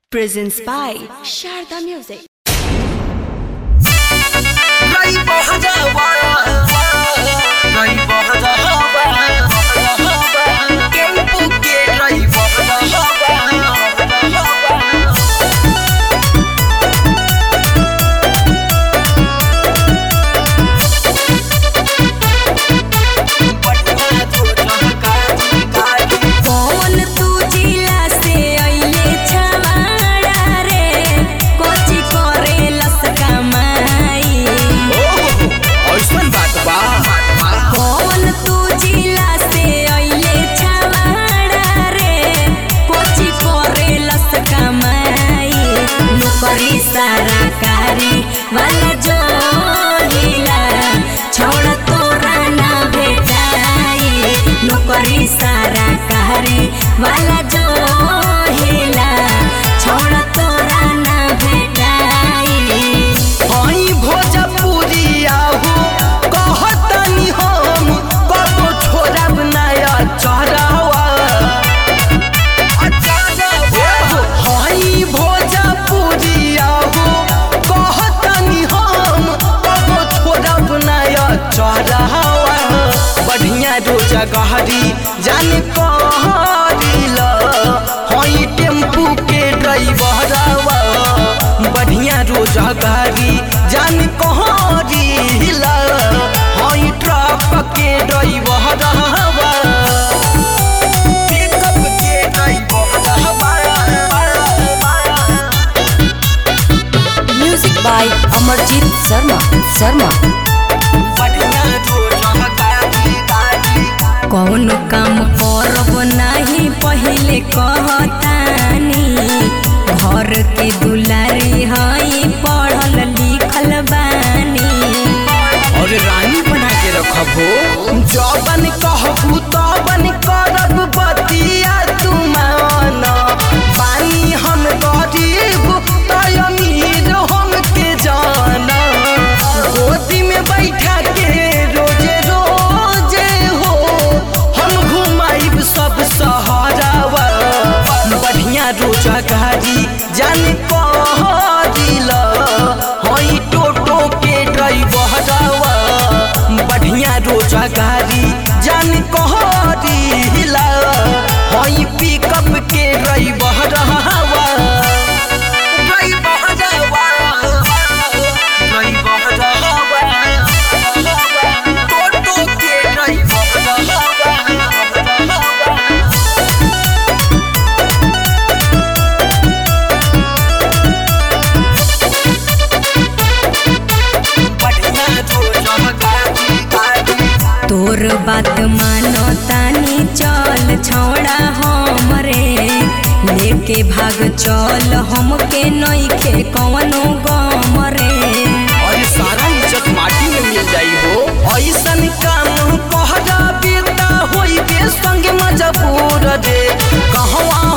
Presents by Sharda Music. Ray Bhajava Ray Bhajava Kempu ke Ray Bhajava कौन तू जिला से अइले छवाड़ा रे कोची करे लस कमाई ऐसन बात बा कौन तू जिला से अइले छवाड़ा रे कोची करे लस कमाई नौकरी सारा कारी वाला जो हिला छोड़ तोरा ना भेटाई नौकरी सारा कारी वाला जो हिला छोड़ तोरा ना भेटाई हई भोजपुरिया हो कहतनी हम कबो छोड़ब नया चढ़ावा हई भोजपुरिया हो कहतनी हम कबो छोड़ब नया चढ़ावा बढ़िया रोजा गहरी जाने कहरिल हई टेम्पू के ड्राइवरवा बढ़िया रोजा गाड़ी जान कहरिल हई ट्रक के ड्राइवरवा पिकअप के ड्राइवरवा म्यूजिक बाय अमरजीत शर्मा शर्मा बढ़िया रोजा गाड़ी गाड़ी कौन काम करब नहीं पहले कहतानी घर के दुलारी हई पढ़ल लिखल बानी और रानी बना के रखबो जबन कहबू तबन करब बतिया तुमान पानी हम गरीब तय अमीर हम के जाना गोदी में बैठा के रोजे रोजे हो हम घुमाइब सब सहारावा बढ़िया रोजा गाड़ी जान कहदिल हई टोटो के ड्राइवरवा बढ़िया रोजा गाड़ी जान कहदिल हई पिकअप के ड्राइवरवा ड्राइवरवा ड्राइवरवा टोटो के ड्राइवरवा बढ़िया रोजा गाड़ी गाड़ी तोर बात मानो तानी चल छोड़ा हमरे लेके भाग चल हमके नइखे कवनो गम रे और सारा इज्जत माटी में मिल जाई हो ऐसन काम कहरा बेटा होई बे संग मजबूर रे कहवा